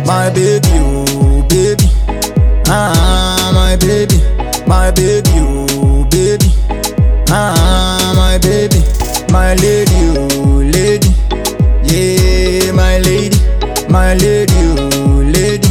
my baby, oh baby. Ah, my baby, my baby, oh baby. Ah, my baby, my lady, oh lady. Yeah, my lady, my lady, oh lady.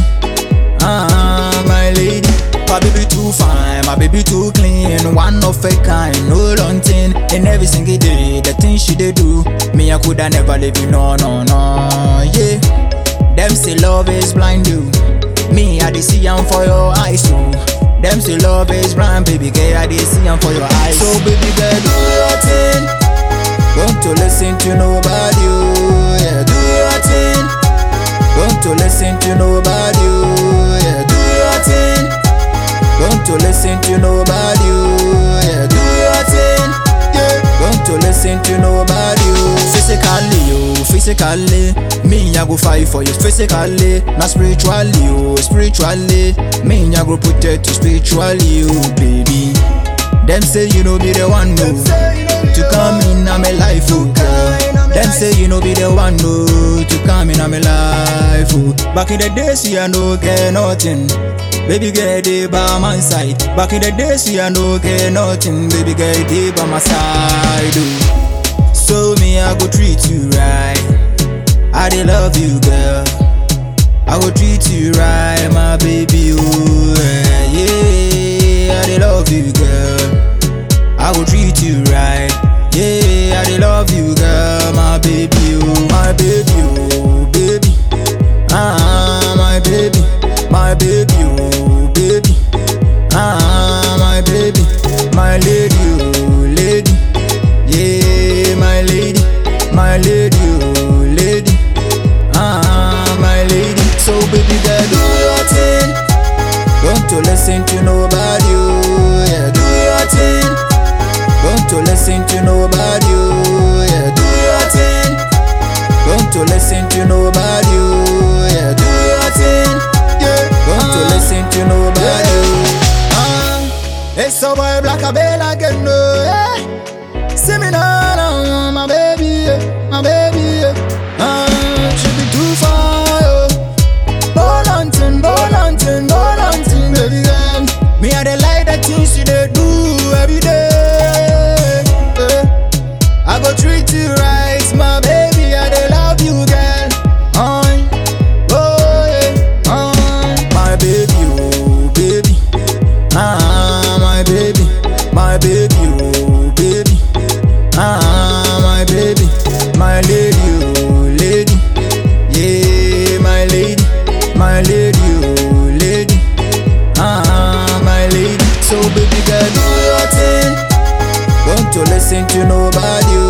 Ah, my lady. My baby too fine, my baby too clean. One of a kind, no long thing. And every single day, the things she dey do, me I coulda never leave you, no, no, no. Yeah, them say love is blind, you. Me I dey see am for your eyes too. Them say love is blind, baby girl, I dey see am for your eyes. So baby girl, do your thing. Don't to listen to nobody, oh yeah, do your thing. Don't to listen to nobody, oh yeah, do your thing. Don't to listen to nobody, oh yeah, do your thing. Yeah, don't to listen to nobody, oh. Physically, oh, physically, me I go fight for you physically, not spiritually, oh, spiritually. Me I go protect you spiritually, oh, baby. Them say you know be the one, no, to come in on my life, oh girl. Them say you know be the one, no, to come in on my life, oh. Back in the days, see I no get nothing. Baby girl, they by my side. Back in the days, see I no get nothing. Baby girl, they by my side, oh. So me, I go treat you right. I dey love you, girl. I go treat you right, my baby, oh yeah, yeah. I dey love you, girl. I go treat you right. Yeah, I dey love you, girl, my baby, oh, my baby, oh, baby. Ah, my baby, my baby, oh, baby. Ah, my baby, my lady, oh, lady. Yeah, my lady, my lady, oh, lady. Ah, my lady. So baby girl, do your thing. Don't to listen to nobody, oh, yeah, do your thing. Don't to listen to nobody, oh, yeah, do your thing. Don't to listen to nobody, oh, yeah, do your thing. Yeah, don't to listen to nobody, oh. Ah, it's so boy black a bell again, no, yeah. See me now, now, my baby, yeah, my baby, yeah. Ah, she be too far, oh. Volantin, volantin, volantin, baby girl. Me I dey like the things you dey do every day. eh. I go treat you right, my baby. I dey love you, girl. Aye. Oh yeah, aye. my baby, oh baby. Ah, my baby, my baby, oh baby. Ah, my baby, my lady, oh lady. Yeah, my lady, my lady, oh lady. Ah, my lady. So baby girl, do your thing. Don't to listen to nobody,